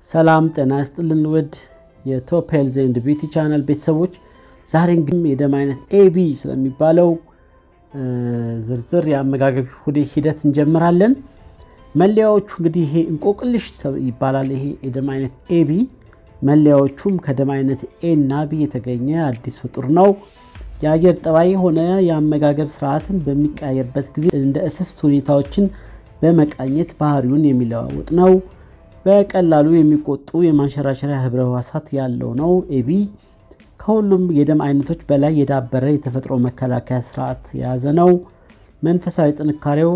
ሰላም ጤና ይስጥልን ውድ የቶፕ ሄልዝ ኤንድ ቢዩቲ ቻናል ቤተሰቦች፣ ዛሬ እንግዲህ የደም አይነት ኤቢ ስለሚባለው ዝርዝር የአመጋገብ ሂደት እንጀምራለን። መለያዎቹ እንግዲህ ይሄ እንቆቅልሽ ይባላል። ይሄ የደም አይነት ኤቢ መለያዎቹም ከደም አይነት ኤ እና ቢ የተገኘ አዲስ ፍጡር ነው። የአየር ጠባይ ሆነ የአመጋገብ ስርዓትን በሚቀያየርበት ጊዜ እንደ እስስት ሁኔታዎችን በመቃኘት ባህሪውን የሚለዋውጥ ነው። በቀላሉ የሚቆጡ የማንሸራሸሪያ ህብረ ህዋሳት ያለው ነው። ኤቢ ከሁሉም የደም አይነቶች በላይ የዳበረ የተፈጥሮ መከላከያ ስርዓት የያዘ ነው። መንፈሳዊ ጥንካሬው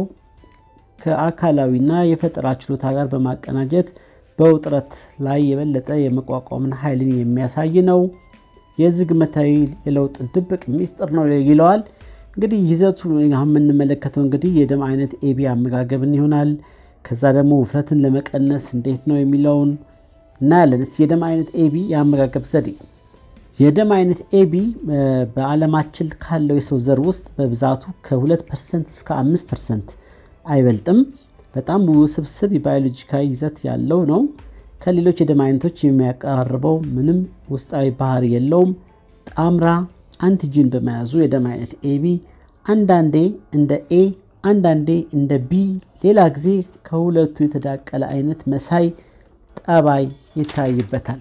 ከአካላዊና የፈጠራ ችሎታ ጋር በማቀናጀት በውጥረት ላይ የበለጠ የመቋቋምን ኃይልን የሚያሳይ ነው። የዝግመታዊ የለውጥ ድብቅ ሚስጥር ነው ይለዋል። እንግዲህ ይዘቱ የምንመለከተው እንግዲህ የደም አይነት ኤቢ አመጋገብን ይሆናል። ከዛ ደግሞ ውፍረትን ለመቀነስ እንዴት ነው የሚለውን እናያለን። እስኪ የደም አይነት ኤቢ የአመጋገብ ዘዴ። የደም አይነት ኤቢ በዓለማችን ካለው የሰው ዘር ውስጥ በብዛቱ ከ2 ፐርሰንት እስከ 5 ፐርሰንት አይበልጥም። በጣም ውስብስብ የባዮሎጂካዊ ይዘት ያለው ነው። ከሌሎች የደም አይነቶች የሚያቀራርበው ምንም ውስጣዊ ባህሪ የለውም። ጣምራ አንቲጂን በመያዙ የደም አይነት ኤቢ አንዳንዴ እንደ ኤ አንዳንዴ እንደ ቢ ሌላ ጊዜ ከሁለቱ የተዳቀለ አይነት መሳይ ጠባይ ይታይበታል።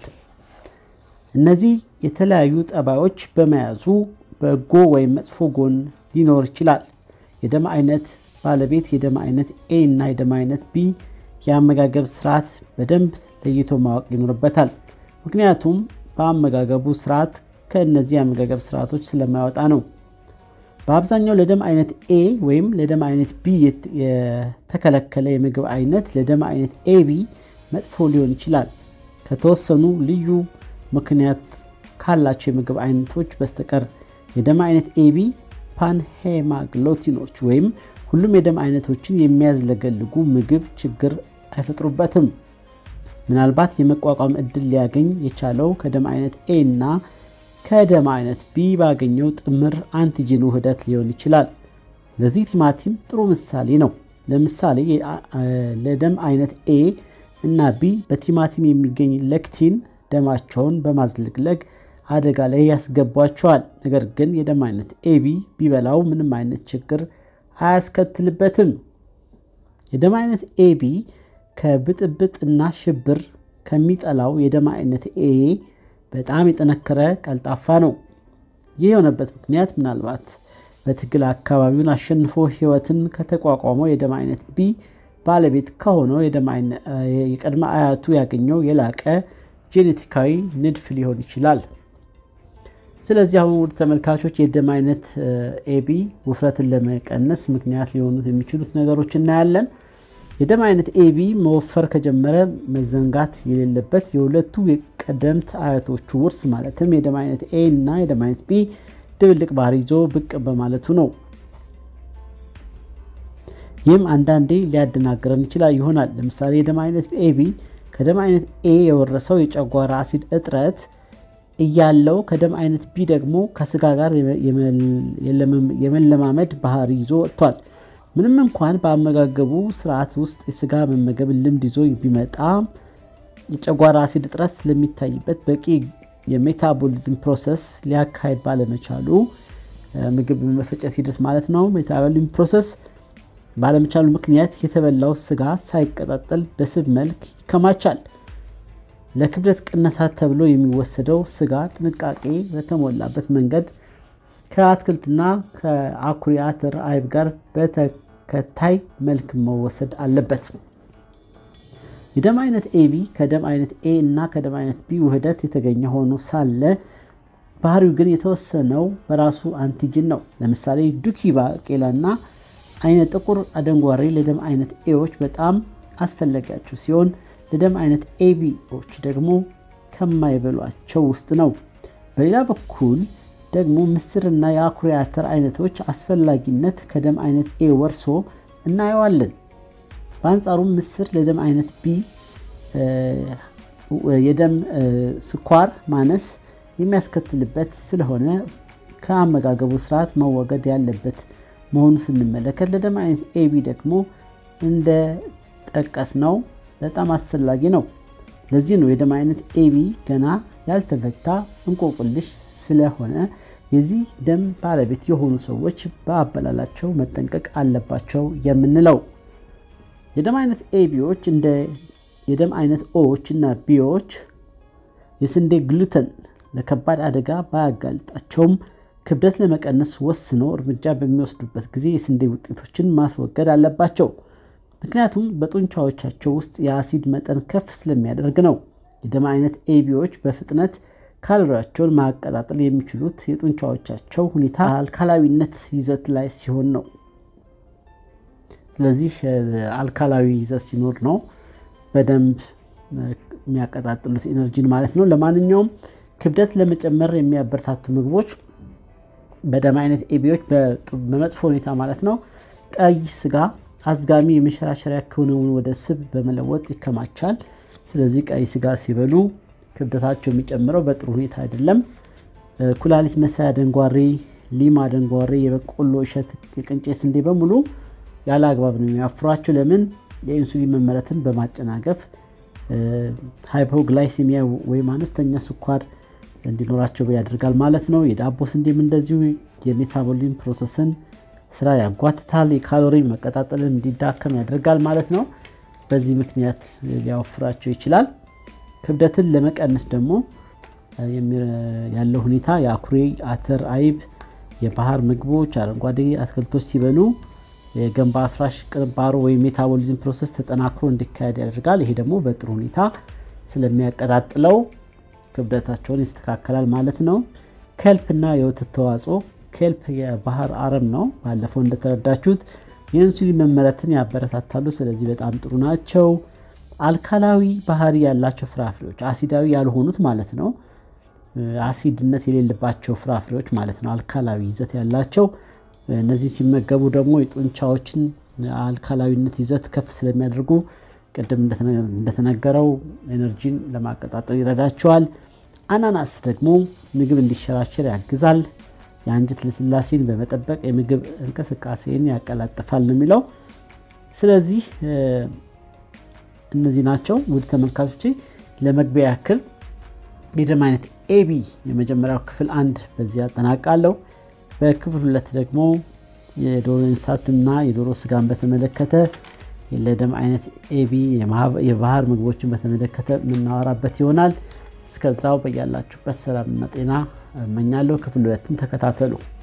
እነዚህ የተለያዩ ጠባዮች በመያዙ በጎ ወይም መጥፎ ጎን ሊኖር ይችላል። የደም አይነት ባለቤት የደም አይነት ኤ እና የደም አይነት ቢ የአመጋገብ ስርዓት በደንብ ለይቶ ማወቅ ይኖርበታል። ምክንያቱም በአመጋገቡ ስርዓት ከእነዚህ የአመጋገብ ስርዓቶች ስለማይወጣ ነው። በአብዛኛው ለደም አይነት ኤ ወይም ለደም አይነት ቢ የተከለከለ የምግብ አይነት ለደም አይነት ኤቢ መጥፎ ሊሆን ይችላል። ከተወሰኑ ልዩ ምክንያት ካላቸው የምግብ አይነቶች በስተቀር የደም አይነት ኤቢ ፓንሄማግሎቲኖች ወይም ሁሉም የደም አይነቶችን የሚያዝለገልጉ ምግብ ችግር አይፈጥሩበትም። ምናልባት የመቋቋም እድል ሊያገኝ የቻለው ከደም አይነት ኤ እና ከደም አይነት ቢ ባገኘው ጥምር አንቲጂን ውህደት ሊሆን ይችላል። ለዚህ ቲማቲም ጥሩ ምሳሌ ነው። ለምሳሌ ለደም አይነት ኤ እና ቢ በቲማቲም የሚገኝ ሌክቲን ደማቸውን በማዝለግለግ አደጋ ላይ ያስገቧቸዋል። ነገር ግን የደም አይነት ኤቢ ቢበላው ምንም አይነት ችግር አያስከትልበትም። የደም አይነት ኤቢ ከብጥብጥና ሽብር ከሚጠላው የደም አይነት ኤ በጣም የጠነከረ ቀልጣፋ ነው። ይህ የሆነበት ምክንያት ምናልባት በትግል አካባቢውን አሸንፎ ሕይወትን ከተቋቋመው የደም አይነት ቢ ባለቤት ከሆነው የቀድመ አያቱ ያገኘው የላቀ ጄኔቲካዊ ንድፍ ሊሆን ይችላል። ስለዚህ አሁን ውድ ተመልካቾች የደም አይነት ኤቢ ውፍረትን ለመቀነስ ምክንያት ሊሆኑት የሚችሉት ነገሮች እናያለን። የደም አይነት ኤቢ መወፈር ከጀመረ መዘንጋት የሌለበት የሁለቱ የቀደምት አያቶቹ ውርስ ማለትም የደም አይነት ኤ እና የደም አይነት ቢ ድብልቅ ባህሪ ይዞ ብቅ በማለቱ ነው። ይህም አንዳንዴ ሊያደናግረን ይችላል ይሆናል። ለምሳሌ የደም አይነት ኤቢ ከደም አይነት ኤ የወረሰው የጨጓራ አሲድ እጥረት እያለው ከደም አይነት ቢ ደግሞ ከስጋ ጋር የመለማመድ ባህሪ ይዞ ወጥቷል። ምንም እንኳን በአመጋገቡ ስርዓት ውስጥ የስጋ መመገብ ልምድ ይዞ ቢመጣም የጨጓራ አሲድ እጥረት ስለሚታይበት በቂ የሜታቦሊዝም ፕሮሰስ ሊያካሄድ ባለመቻሉ ምግብ በመፈጨት ሂደት ማለት ነው። ሜታቦሊዝም ፕሮሰስ ባለመቻሉ ምክንያት የተበላው ስጋ ሳይቀጣጠል በስብ መልክ ይከማቻል። ለክብደት ቅነሳት ተብሎ የሚወሰደው ስጋ ጥንቃቄ በተሞላበት መንገድ ከአትክልትና ከአኩሪ አተር አይብ ጋር በተከታይ መልክ መወሰድ አለበት። የደም አይነት ኤቢ ከደም አይነት ኤ እና ከደም አይነት ቢ ውህደት የተገኘ ሆኖ ሳለ ባህሪው ግን የተወሰነው በራሱ አንቲጅን ነው። ለምሳሌ ዱኪ ባቄላና አይነ ጥቁር አደንጓሬ ለደም አይነት ኤዎች በጣም አስፈላጊያቸው ሲሆን ለደም አይነት ኤቢዎች ደግሞ ከማይበሏቸው ውስጥ ነው። በሌላ በኩል ደግሞ ምስርና የአኩሪ አተር አይነቶች አስፈላጊነት ከደም አይነት ኤ ወርሶ እናየዋለን። በአንጻሩም ምስር ለደም አይነት ቢ የደም ስኳር ማነስ የሚያስከትልበት ስለሆነ ከአመጋገቡ ስርዓት መወገድ ያለበት መሆኑ ስንመለከት ለደም አይነት ኤቢ ደግሞ እንደ ጠቀስ ነው በጣም አስፈላጊ ነው። ለዚህ ነው የደም አይነት ኤቢ ገና ያልተፈታ እንቆቅልሽ ስለሆነ የዚህ ደም ባለቤት የሆኑ ሰዎች በአበላላቸው መጠንቀቅ አለባቸው የምንለው። የደም አይነት ኤቢዎች እንደ የደም አይነት ኦዎች እና ቢዎች የስንዴ ግሉተን ለከባድ አደጋ ባያጋልጣቸውም ክብደት ለመቀነስ ወስነው እርምጃ በሚወስዱበት ጊዜ የስንዴ ውጤቶችን ማስወገድ አለባቸው። ምክንያቱም በጡንቻዎቻቸው ውስጥ የአሲድ መጠን ከፍ ስለሚያደርግ ነው። የደም አይነት ኤቢዎች በፍጥነት ካሎሪያቸውን ማቀጣጠል የሚችሉት የጡንቻዎቻቸው ሁኔታ አልካላዊነት ይዘት ላይ ሲሆን ነው። ስለዚህ አልካላዊ ይዘት ሲኖር ነው በደንብ የሚያቀጣጥሉት ኢነርጂን ማለት ነው። ለማንኛውም ክብደት ለመጨመር የሚያበረታቱ ምግቦች በደም አይነት ኤቢዎች በመጥፎ ሁኔታ ማለት ነው ቀይ ስጋ አዝጋሚ የመሸራሸሪያ ክንውን ወደ ስብ በመለወጥ ይከማቻል። ስለዚህ ቀይ ስጋ ሲበሉ ክብደታቸው የሚጨምረው በጥሩ ሁኔታ አይደለም። ኩላሊት መሳይ አደንጓሬ፣ ሊማ አደንጓሬ፣ የበቆሎ እሸት፣ የቅንጬ ስንዴ በሙሉ ያለ አግባብ ነው የሚያፍሯቸው። ለምን? የኢንሱሊን መመረትን በማጨናገፍ ሃይፖግላይሲሚያ ወይም አነስተኛ ስኳር እንዲኖራቸው ያደርጋል ማለት ነው። የዳቦ ስንዴም እንደዚሁ የሜታቦሊዝም ፕሮሰስን ስራ ያጓትታል። የካሎሪ መቀጣጠልን እንዲዳከም ያደርጋል ማለት ነው። በዚህ ምክንያት ሊያወፍራቸው ይችላል። ክብደትን ለመቀነስ ደግሞ ያለው ሁኔታ የአኩሪ አተር፣ አይብ፣ የባህር ምግቦች፣ አረንጓዴ አትክልቶች ሲበሉ የገንባ አፍራሽ ቅንባሮ ወይም ሜታቦሊዝም ፕሮሰስ ተጠናክሮ እንዲካሄድ ያደርጋል። ይሄ ደግሞ በጥሩ ሁኔታ ስለሚያቀጣጥለው ክብደታቸውን ይስተካከላል ማለት ነው። ከልፕ እና የወተት ተዋጽኦ ኬልፕ የባህር አረም ነው። ባለፈው እንደተረዳችሁት የኢንሱሊን መመረትን ያበረታታሉ። ስለዚህ በጣም ጥሩ ናቸው። አልካላዊ ባህሪ ያላቸው ፍራፍሬዎች አሲዳዊ ያልሆኑት ማለት ነው። አሲድነት የሌለባቸው ፍራፍሬዎች ማለት ነው። አልካላዊ ይዘት ያላቸው እነዚህ ሲመገቡ ደግሞ የጡንቻዎችን አልካላዊነት ይዘት ከፍ ስለሚያደርጉ ቅድም እንደተነገረው ኤነርጂን ለማቀጣጠል ይረዳቸዋል። አናናስ ደግሞ ምግብ እንዲሸራሸር ያግዛል። የአንጀት ልስላሴን በመጠበቅ የምግብ እንቅስቃሴን ያቀላጥፋል ነው የሚለው። ስለዚህ እነዚህ ናቸው ውድ ተመልካቾቼ። ለመግቢያ ያክል የደም አይነት ኤቢ የመጀመሪያው ክፍል አንድ በዚህ ያጠናቃለሁ። በክፍል ሁለት ደግሞ የዶሮ እንስሳትና የዶሮ ስጋን በተመለከተ ለደም አይነት ኤቢ የባህር ምግቦችን በተመለከተ የምናወራበት ይሆናል። እስከዛው በያላችሁበት ሰላምና ጤና እመኛለሁ። ክፍል ሁለትም ተከታተሉ።